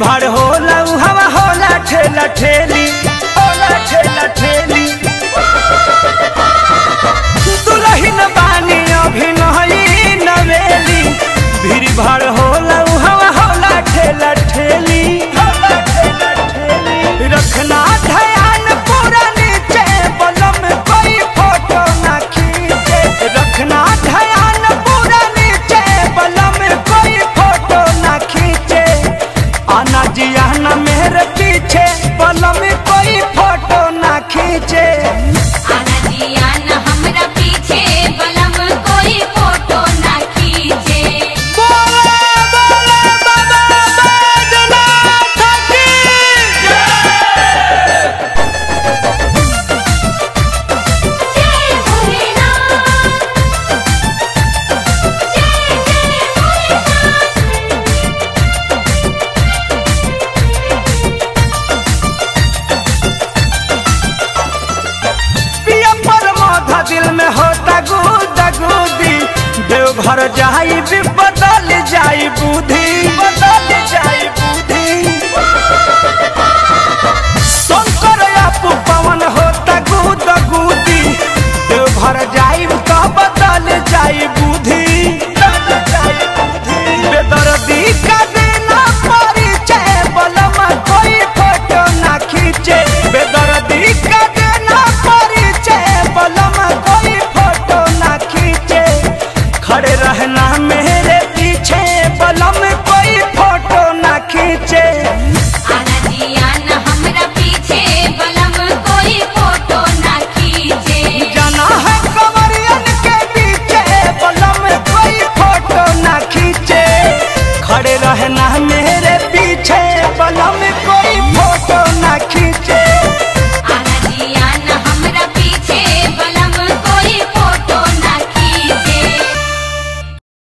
भाड़ होला उ हवा होला ठेला ठेली होला ठेला ठेली दुलहिन बानी अभी नही नवेली भीड़ भाड़ होला उ हवा होला ठेला ठेली होला ठेला ठेली रखना ध्यान पूरा नीचे बलम कोई फोटो ना खींचे रखना ध्यान पूरा नीचे बलम कोई फोटो ना खींचे आना जी आना मेरे पीछे बलम कोई फोटो ना खींचे आना जी आना हमरा पीछे बलम कोई फोटो ना खींचे बोले बोले बाबा बैजनाथ की जय भोलेनाथ जय जय भोलेनाथ पिया पर माथा दिल में होता गुदा गुदी देवघर जाई विपद